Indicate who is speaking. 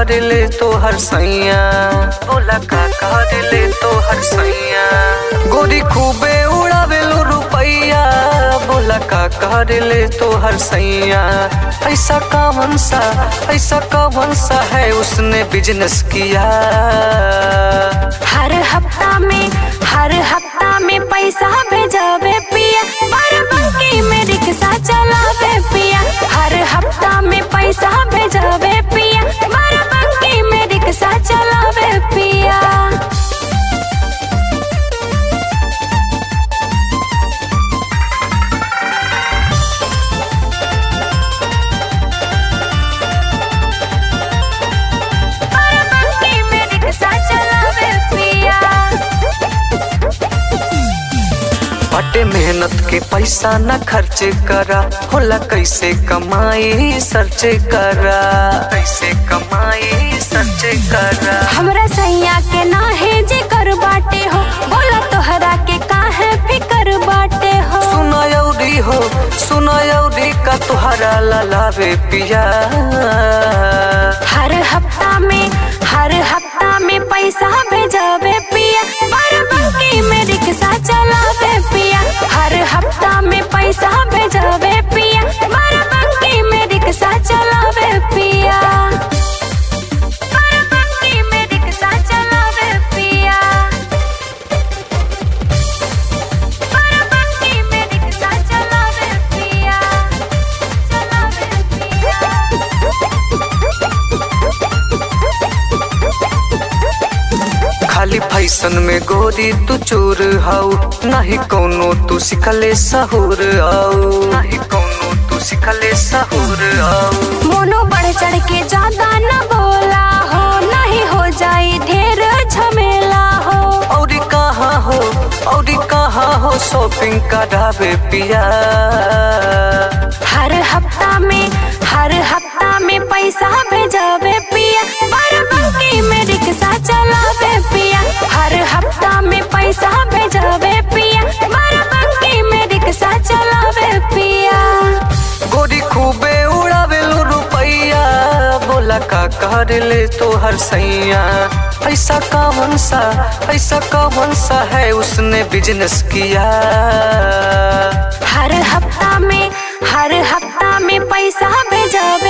Speaker 1: कर ले तो हर सैया बोला का कर ले तो हर सैया गोरी खूबे उड़ावेलो रुपैया बोला का कर ले तो हर सैया ऐसा कौन सा ऐसा कौन सा है उसने बिजनेस किया
Speaker 2: हर हफ्ता में हर हफ्ता में पैसा भेजावे पिया बाराबंकी में रिक्शा चलावे पिया हर हफ्ता में पैसा भेजावे पिया बाराबंकी में रिक्शा चलावे पिया बाराबंकी में रिक्शा चलावे पिया
Speaker 1: बटे मेहनत के पैसा न खर्च करा होला कैसे कमाई सर्च करा कैसे कमाई सर्च करा
Speaker 2: हमरा सैया के नाहे जे कर बाटे हो बोला तोहरा के काहे फिकर बाटे हो
Speaker 1: सुना यौरी हो सुना यौरी का तुहरा ललावे पिया
Speaker 2: हर हफ्ता में हर हफ्ता में पैसा भेजावे पिया बाराबंकी में रिक्शा चलावे पिया हर हफ्ता में पैसा भेजावे पिया बाराबंकी में रिक्शा चलावे पिया बाराबंकी में रिक्शा चलावे पिया बाराबंकी में रिक्शा चलावे पिया चलावे
Speaker 1: खाली फैशन में गोरी तू चोर हाउ नहीं कोनो तू सिखले सहूर आओ नहीं कोनो तू सिखले सहूर आओ
Speaker 2: मोनो बढ़ चढ़ के ज्यादा न बोला हो नहीं हो जाए ढेर झमेला हो
Speaker 1: और कहाँ हो और कहाँ हो शॉपिंग करावे पिया
Speaker 2: हर हफ्ता में हर हफ्ता में पैसा भेजावे पिया बाराबंकी में रिक्शा चलावे पिया हर हफ्ता में पैसा भेजावे पिया बाराबंकी में रिक्शा चलावे पिया
Speaker 1: गोरी खूबे उड़ावेलो रुपैया बोला का कर ले तो हर सैया ऐसा कौन सा ऐसा कौन सा है उसने बिजनेस किया
Speaker 2: हर हफ्ता में हर हफ्ता में पैसा भेजावे